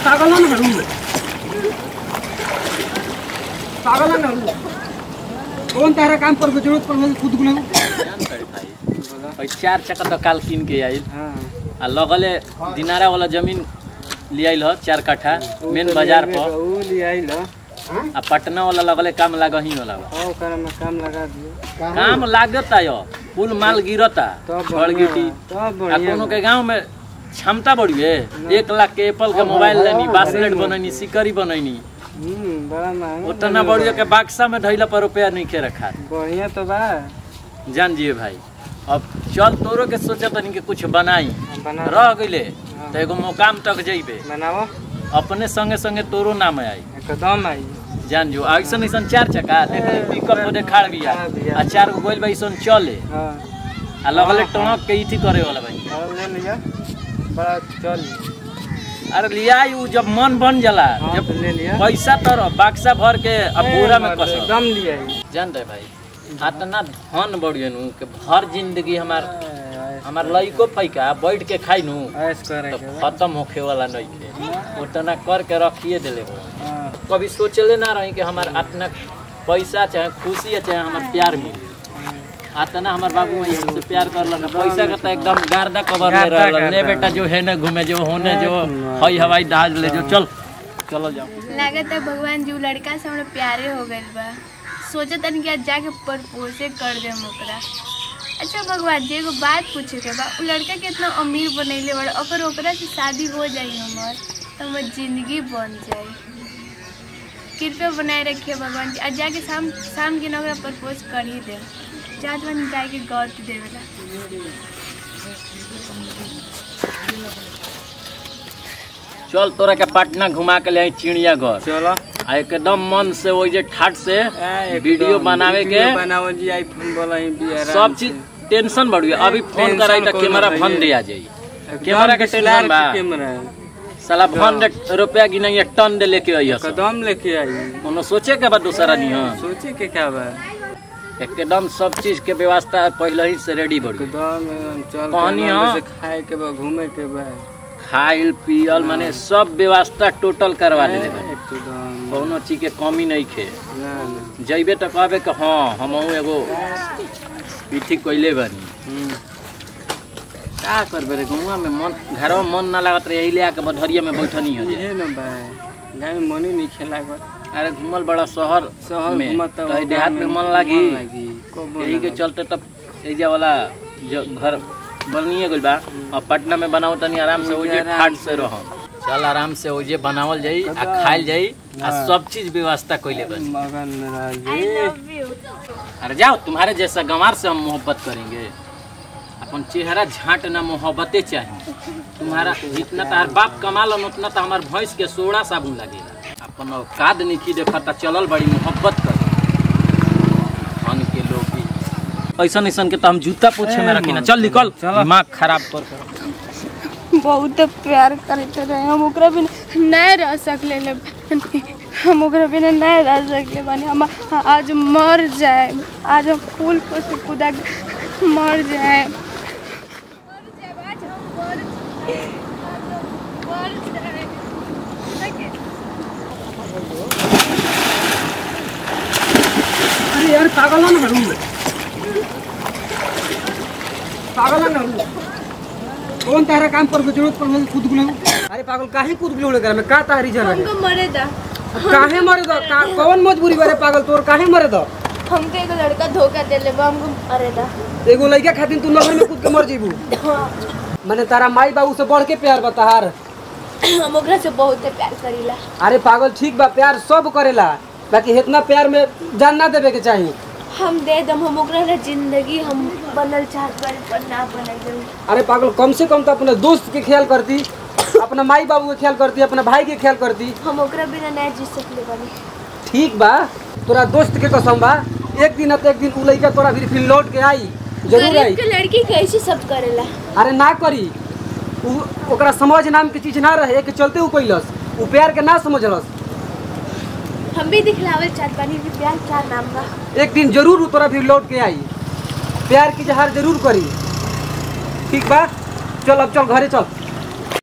पागल ना हूँ पागल ना हूँ कौन तारा काम पर जरूरत पड़ खुद गुना और चार चक्का तो काल कीन के आइल हाँ आ लगले दिनारा वाला जमीन ले आइल ह चार कट्ठा मेन बाजार पर ऊ ले आइल आ पटना वाला लगले काम लागही वाला बा ओ कर में काम लगा दियो काम लागता यो कुल माल गिरता तब छड़ गिटी तब आ बढ़िया कोनो के गांव में क्षमता बढ़िए एक लाख के एप्पल के मोबाइल लेनी बास्केट बनैनी सिकरी बनैनी हम्म बड़ा महंगा उतना बढ़िया के बक्सा में ढैला पर रुपया नहीं के रखा बढ़िया तो बा जान जिए भाई अब चल तोरो के सोचा तनी के कुछ बनाई बना रह गइले तो एगो मुकाम तक जइबे बनाओ अपने संगे संगे तोरो नाम आई एकदम आई जान जो ऐसन ऐसन चार चक्का देखले पिकअप में खाड़ बिया खाड़ बिया। आ चार गो गोइल बा ऐसन चले हाँ आ लगले टणक के इथी करे वाला भाई और ले लिया बड़ा चल अरे लिया उ जब मन बन जाला हाँ जब तो ले लिया पैसा तर बक्सा भर के अब पूरा में कस एकदम लिया आई जान रहे भाई इतना धन बढ़िए नु के भर जिंदगी हमार हमार लइको पैका बैठ के खाई नु ऐश करे तो के बा। खत्म होखे वाला नहीं के उतना कर के रखिए दिले हो हाँ कभी सोचले ना रही कि हमार इतना पैसा चाहे खुशी है चाहे हमार प्यार मिले आतना हमार बाबू भाई हमसे प्यार कर ना पैसा का तो एकदम गार्दा कवर में गार्दा, रहल ले गार्दा। बेटा जो है ना घूमे जो होने जो हई हवाई जहाज ले जो चल चलो जाओ लागत है भगवान जी उ लड़का से हमरा प्यारे हो गइल बा सोचत तनी कि आज जाके प्रपोजे कर देम ओकरा अच्छा भगवान जी एगो बात पूछे के बा उ लड़का कितना अमीर बनैले बड़ा अगर ओकरा से शादी हो जाई हमर तो हमर जिंदगी बन जाई कृपया बनाए रखिए भगवान जी आज जाके शाम शाम के ना ओकरा प्रपोज कर ही दे जात बन जाके गौत देवेला चल तोरा के पटना घुमा के ले आई चिड़ियाघर चलो आ एकदम मन से वही जे ठाट से एकदम वीडियो बनावे के वीडियो बनावल जी आईफोन वाला ही भी आराम सब से। चीज टेंशन बढ़िए अभी फोन टेंशन कराई तो कोनो कैमरा नहीं फोन है। दे आ जाई एकदम कैमरा के DSLR टेंशन बा के कैमरा है साला फोन रुपया गिनाई टन दे लेके आई सब कदम लेके आई कोनो सोचे के बाद दूसरा नहीं है सोचे के क्या बा एकदम सब चीज के व्यवस्था पहले ही से रेडी बढ़ गई एकदम एकदम चल पानी के हाँ। से खाए के बा घूमे के बा खाइल पियल माने सब व्यवस्था टोटल करवा देले बानी एकदम कोनो चीज के कमी नहीं खे ना ना जइबे तो कहबे कि हाँ हमहू एगो पीठी कैले बानी हम्म। का करबे रे गौवा में मन घरवा में मन ना लागत रहे ले आके बधरिया में बैठनी हो जाए इहे न बा गाँव में मनी नहीं खेला कर अरे घूमल बड़ा शहर शहर में घूमत तो ई देहात में मन लागी कबो यही के ना चलते तब एजा वाला जो घर बनिए गइल बा और पटना में बनाओ तनी आराम से ओजे आराम ठाट से रह चल आराम से ओजे बनावल जाई आ खाइल जाई आ सब चीज व्यवस्था कइले बनी मगन आई रही लव यू अरे जाओ तुम्हारे जैसा गंवार से हम मोहब्बत करेंगे अपन चेहरा झांटना मोहब्बतें चाहिए तुम्हारा जितना तार बाप कमालन उतना तो हमार भैंस के सोड़ा साबुन लगेगा अपन औकात निकी देखा ता चलल बड़ी मोहब्बत कर धन के लोग भी ऐसा ऐसा के तो हम जूता पोछे में रखी ना चल निकल दिमाग खराब कर कर बहुत प्यार करते रहे हम ओकरा बिना नहीं रह सकले ले हम ओकरा बिना नहीं रह सकले बानी हम आज मर जाए आज हम फूल पर से कूदा के मर जाए अरे यार पागल ना हूँ पागल ना हूँ कौन तारा काम पर जरूरत पड़ खुद गुना अरे पागल काहे कूद गुलो कर में का तारी जन है हमको मरे दा काहे मरे दो का, कौन मजबूरी बारे पागल तोर काहे मरे दो हमको एगो लड़का धोखा दे ले हमको मरे दा एगो लड़का खातिर तू नगर में कूद के मर जीबू मैंने तारा माई बाबू से बढ़ के प्यार बताहार हम ओकरा से बहुत प्यार करीला अरे पागल ठीक बा प्यार सब करेला बाकी इतना प्यार में जान ना देवे के चाहिए हम दे दम हम ओकरा ला जिंदगी हम बनल चाहत बानी पर ना बनल जरूर अरे पागल कम से कम तो अपने दोस्त के ख्याल करती अपना माई बाबू के ख्याल करती अपना भाई के ख्याल करती हम ओकरा बिना नहीं जी सकले बानी ठीक बा तोरा दोस्त के कसम बा एक दिन न तो एक दिन उ लइका तोरा फिर फिर लौट के आई जरूर आई गरीब के लड़की कैसे सब करेला अरे ना करी उ ओकरा समझ नाम के चीज ना रहे के चलते उ कैलस उ प्यार के ना समझलस हम भी दिखलावल चाहत बानी कि प्यार क्या नाम बा एक दिन जरूर उ तोरा फिर लौट के आई प्यार की जहार जरूर करी ठीक बा चल अब चल घरे चल